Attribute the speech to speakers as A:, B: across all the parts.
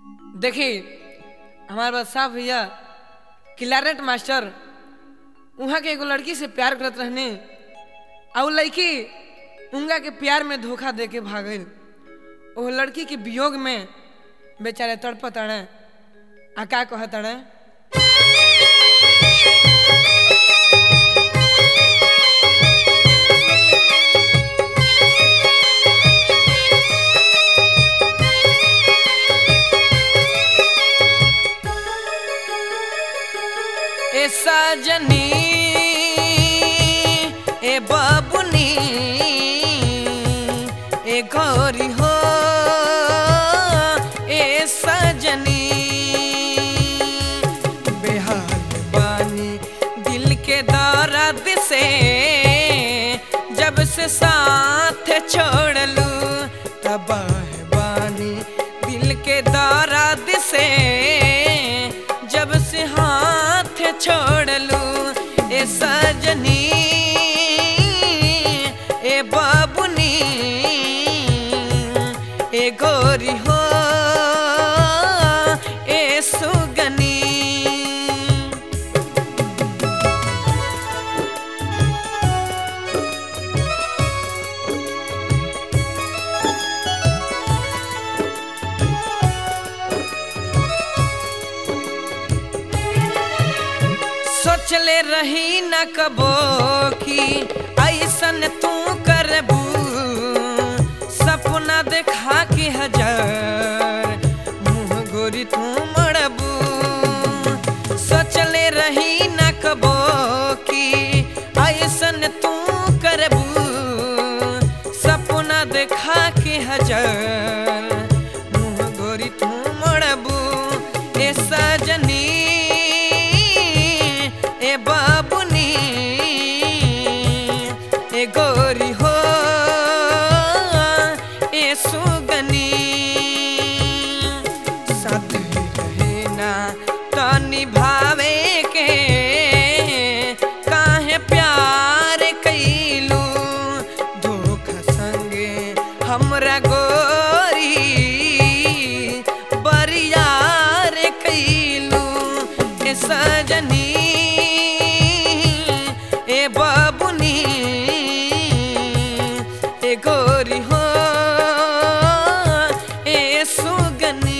A: देखी हमारे पास साहब भैया क्लारेट मास्टर वहाँ के एगो लड़की से प्यार करत रहने और उ लड़की उनका के प्यार में धोखा दे के भागल वो लड़की के वियोग में बेचारे तड़पत अड़े आ का कहत अड़े ए सजनी ए बाबुनी ए गौरी हो ए सजनी बेहाल बानी दिल के दर्द से जब से साथ छोड़लू तबाह बानी दिल के दर्द से जब से हाथ छोड़लू ए सजनी ए बाबुनी ए गोरी हो ए सुगनी सोचले रही न कबो की ऐसन तू करबू सपना देखा के हजार मुँह गोरी तू मड़बू सोचले रही न कबो की ऐसन तू करबू सपना देखा के हजार मुँह गोरी तू मड़बू ए सजनी ए बाबुनी ए गोरी हो ए सुगनी साथ ही रहे ना तो निभावे के काहे प्यार कैलू धोखा संगे हमरा गोरी बरियार कैलू ए सजनी ए बाबुनी ए गोरी हो ए सुगनी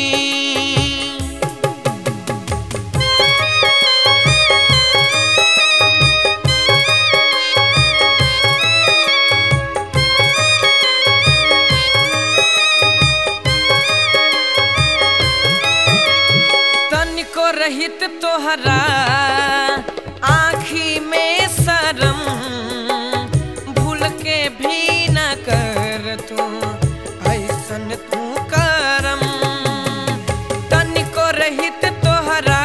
A: तनिको रहित तोहरा आँखी में शरम भूल के भी न कर तू ऐसन तू करम तनिको रहित तोहरा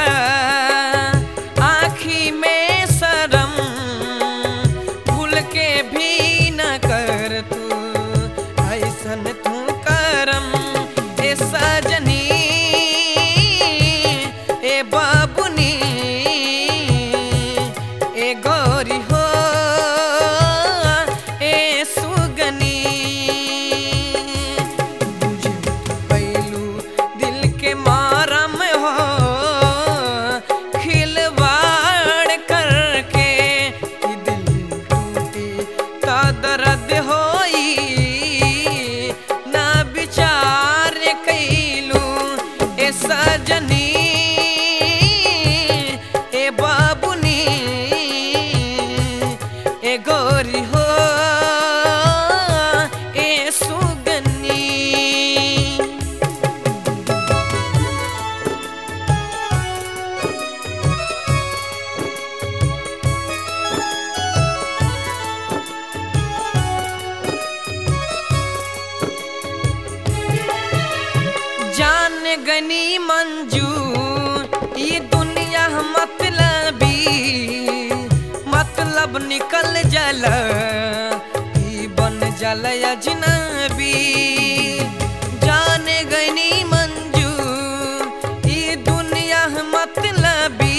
A: आँखी में शरम भूल के भी न कर तू ऐसन तू करम ए सजनी ए बाबुनी ए गौरी हो ए सुगनी बुझे तू पैलू दिल के मारम हो खिलवाड़ करके कि दिल टूटी तो दर्द होई ना विचार कैलू ए सजनी ए बाबुनी ए गोरी हो ए सुगनी जान गनी मंजू ये दुनिया मतलबी मतलब निकल जल ई बन जल अजनबी जान गनी मंजू ये दुनिया मतलबी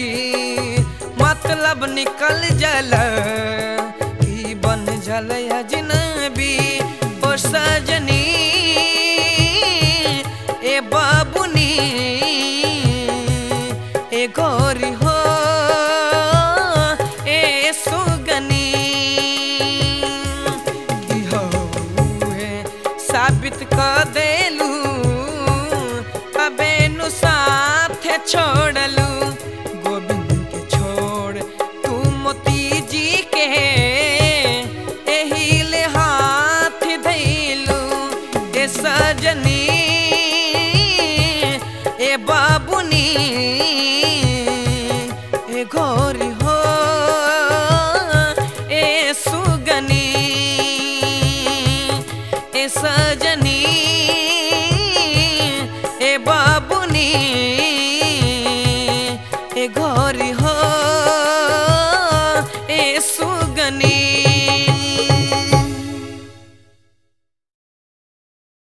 A: मतलब निकल जल ई बन जल अजनबी ओ सजनी ए बाबुन साबित कर देलू अबे नु साथ छोड़लू गोविंद के छोड़ तू मोती जी के एही ले हाथ धैलू ए सजनी ए बाबुनी